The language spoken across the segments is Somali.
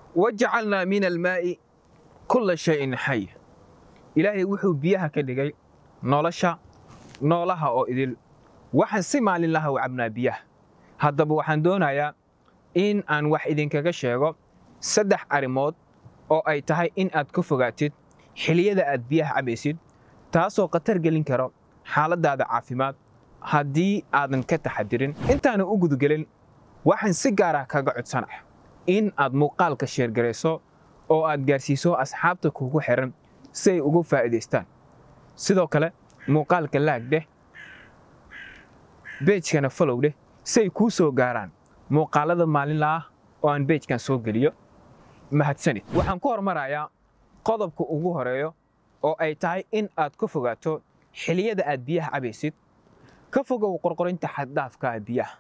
wajacalnaa min almaa'i kulla shayin xay ilaahay wuxuu biyaha ka dhigay nolosha noolaha oo idil waxaan si maalin laha u cabnaa biyaha haddaba waxaan doonayaa in aan wax idinkaga sheego saddex arrimood oo ay tahay in aad ka fogaatid xiliyada aad biyaha cabaysid taasoo khatar gelin karo xaaladdaada caafimaad haddii aadan ka taxadirin intaanan u gudagelin waxaan si gaarah kaga codsanaya in aad muuqaalka sheergarayso oo aad gaarsiiso asxaabta kuugu xiran si ay ugu faa'iidaystaan sidoo kale muuqaalka laag dheh beejkana falow dheh si ay kuu soo gaaraan muuqaalada maalinla ah oo aan beejkan soo geliyo mahadsanid waxaan ku hormarayaa qodobka ugu horeeyo oo ay tahay in aad ka fogaato xiliyada aad biyaha cabaysid ka fogow qorqorinta xaddaafka ah biyaha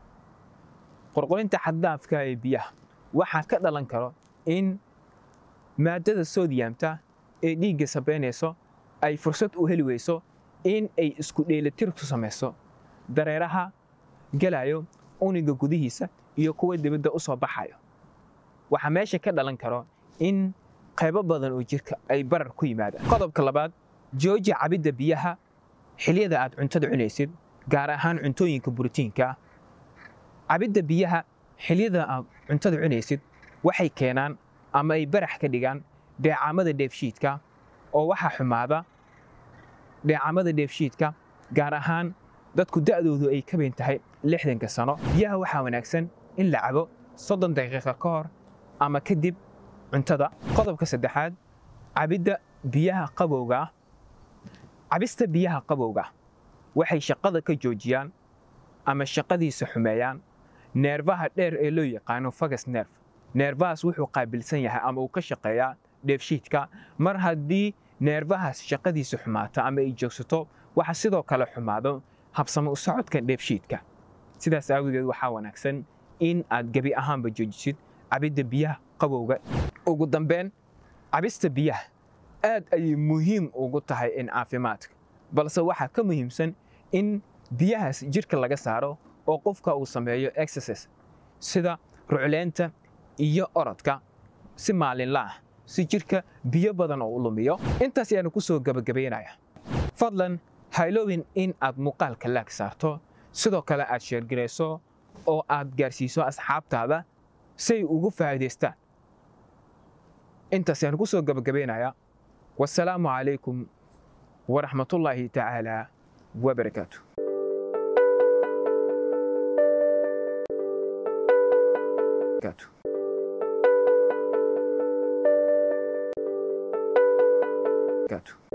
qorqorinta xaddaafka ee biyaha waxaa ka dhalan karo in maaddada soodiyamta ee dhiigga sabaynayso ay fursad u heli weyso in ay isku dheelitir ku samayso dareeraha gelayo uniga gudihiisa iyo kuwa dibadda u soo baxayo waxaa meesha ka dhalan karo in qaybo badan oo jirka ay barar ku yimaadaan qodobka labaad jooji cabidda biyaha xiliyada aad cuntada cunaysid gaar ahaan cuntooyinka borotiinka ah cabidda biyaha xiliyada aad cuntada cunaysid waxay keenaan ama ay barax ka dhigaan dheecaamada dheefshiidka oo waxaa xumaada dheecaamada dheefshiidka gaar ahaan dadku da'doodu ay ka bayn tahay lixdanka sano biyaha waxaa wanaagsan in la cabo soddon daqiiqa ka hor ama kadib cuntada qodobka saddexaad cabidda biyaha qabowga ah cabista biyaha qabowga waxay shaqada ka joojiyaan ama shaqadiisa xumeeyaan neerfaha dheer ee loo yaqaano fagas neerf neerfahaas wuxuu qaabilsan yahay ama uu ka shaqeeyaa dheefshiidka mar haddii neerfahaas shaqadiisa xumaato ama ay joogsato waxa sidoo kale xumaado habsamo u socodka dheefshiidka sidaas aawadeed waxaa wanaagsan in aad gebi ahaanba joojisid cabidda biyaha qabowga ugu dambeyn cabista biyaha aad ayay muhiim ugu tahay in caafimaadka balse waxaa ka muhiimsan in biyahaas jirka laga saaro oo qofka uu sameeyo exercise sida rucleynta iyo orodka si maalinla ah si jirka biyo badan oo u lumiyo intaas ayaanu ku soo gebagabaynaya fadlan hayloowin in aad muuqaalka laag saarto sidoo kale aad sheergarayso oo aad gaarsiiso asxaabtaada si ay ugu faa'iidaystaan intaas ayaanu ku soo gebagabaynayaa wasalaamu calaykum waraxmatullaahi tacaala wabarakaatu Gato.